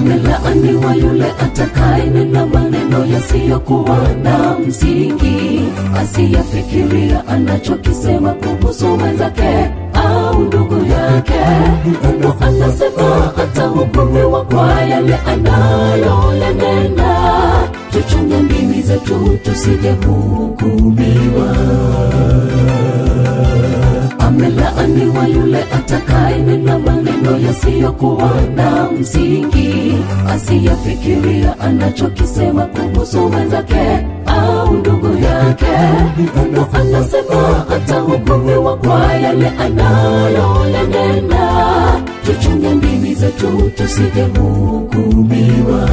amelaaniwa yule atakayenena maneno yasiyokuwa na msingi, asiyafikiria anachokisema kuhusu mwenzake au ndugu yake. Mungu anasema atahukumiwa kwa yale anayoyanena. Tuchunge ndimi zetu tusije hukumiwa. Amelaaniwa yule atakayenena maneno yasiyokuwa na msingi, asiyafikiria anachokisema kuhusu mwenzake au ndugu yake. Mungu anasema atahukumiwa kwa yale anayoyanena. Tuchunge ndimi zetu tusije hukumiwa.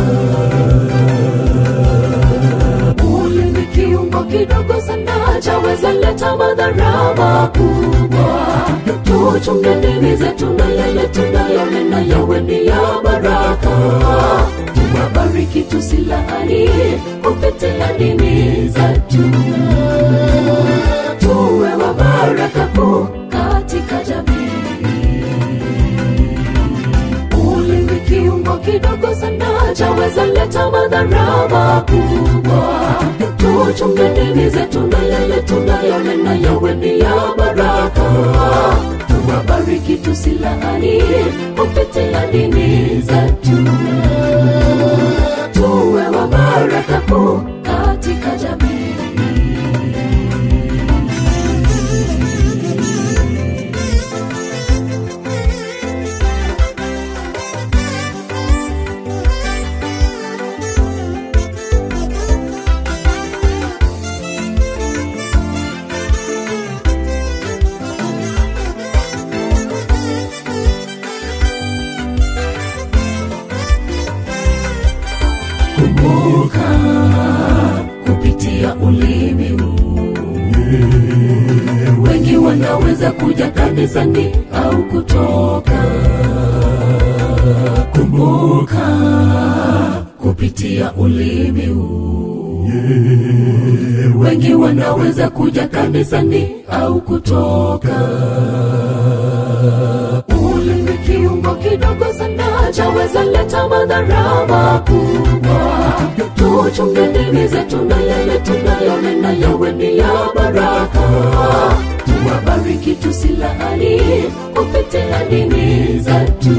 Ulimi kiungo kidogo sana chaweza leta madhara makubwa. Tuchunge ndimi zetu na yale tunayonena yawe ni ya baraka. Tuwabariki tusilaani kupitia ndimi zetu. Tuwe wa baraka kuu katika jamii. Ulimi kiungo kidogo sana chaweza leta madhara makubwa. Tuchunge ndimi zetu na yale tunayonena yawe ni ya baraka. Tuwabariki tusilaani kupitia ndimi zetu. Tuwe wa baraka kuu katika jamii. kumbuka kupitia ulimi huu wengi wanaweza kuja kanisani au kutoka kumbuka kupitia ulimi huu wengi wanaweza kuja kanisani au kutoka ulimi kiungo kidogo sana chaweza leta madhara makubwa. Tuchunge ndimi zetu na yale tunayonena yawe ni ya baraka. Tuwabariki tusilaani kupitia ndimi zetu.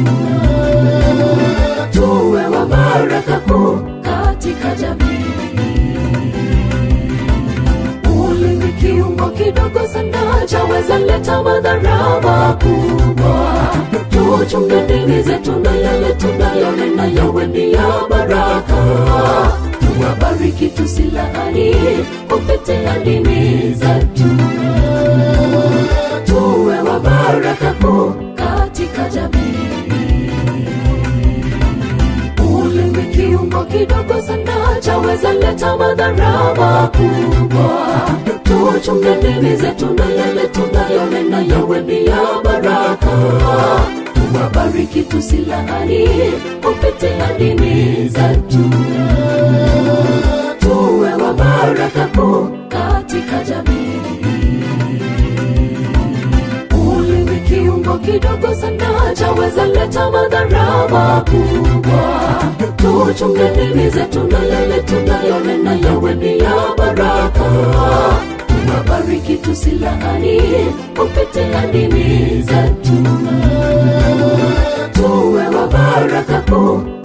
Tuwe wa baraka kuu katika jamii ulimi kiungo kidogo sana chaweza leta madhara makubwa. Tuchunge ndimi zetu na yale tunayonena yawe ni ya baraka. Tuwabariki tusilaani kupitia ndimi zetu. Tuwe wa baraka kuu katika jamii ulimi kiungo kidogo sana chaweza leta madhara makubwa. Tuchunge ndimi zetu na yale tunayonena yawe ni ya baraka. Tuwabariki tusilaani kupitia ndimi zetu. Tuwe wa baraka kuu katika jamii ulimi kiungo kidogo sana chaweza leta madhara makubwa. Tuchunge ndimi zetu na yale tunayonena yawe ni ya baraka. Tuwabariki tusilaani kupitia ndimi zetu. Tuwe wa baraka kuu